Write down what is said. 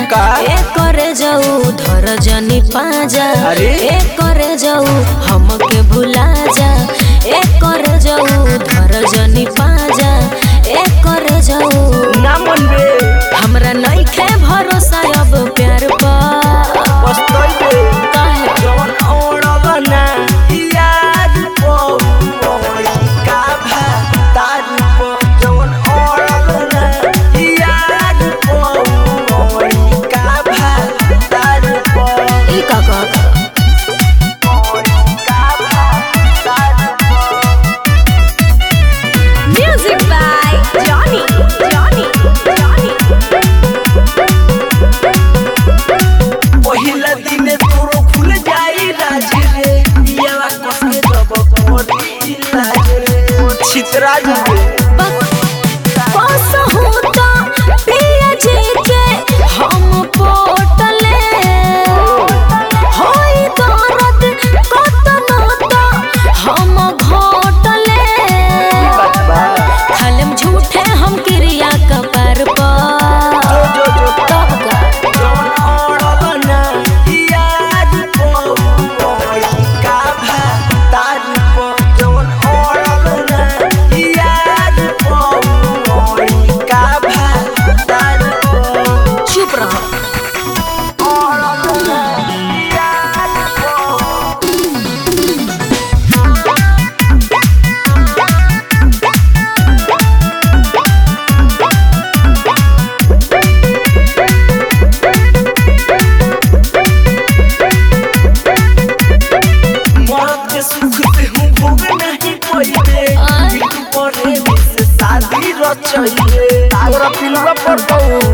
का? ए करे जाऊ धर जनी पाजा अरे? ए करे जाऊ हमके भुला जा ए करे जाऊ धर जनी पाजा ए करे जाऊ ना मन बे हमरा नइखे भरोसा अब प्यार पर पछतैबे काहे जवन ओढ़ब ना याद पड़ी का भा तार पर जवन ओढ़ब ना याद पड़ी का भा तार पर ई का कहत का भा तार पर music by Johnny Johnny Johnny पहिला दिन तोरो खुल जाई राज रे यावा कस के जब कोरी लाज रे छितरा जाए पास होता पिया जी के हम पोटले होई दर्द कतना ता हम घोटले बात बा खालम झूठे हम क्रिया कपर पर जो जो जो तब का जवन ओढ़ब ना याद पड़ी का भा तार पर जवन ओढ़ब ना याद पड़ी का भा तार पर चुप रहो ओढ़ब ना याद पड़ी मौत के सुख से हूँ भोग नहीं पइबे आय। बिल्कुल परे से शादी रचइबे तोरा पिलवा पर दऊ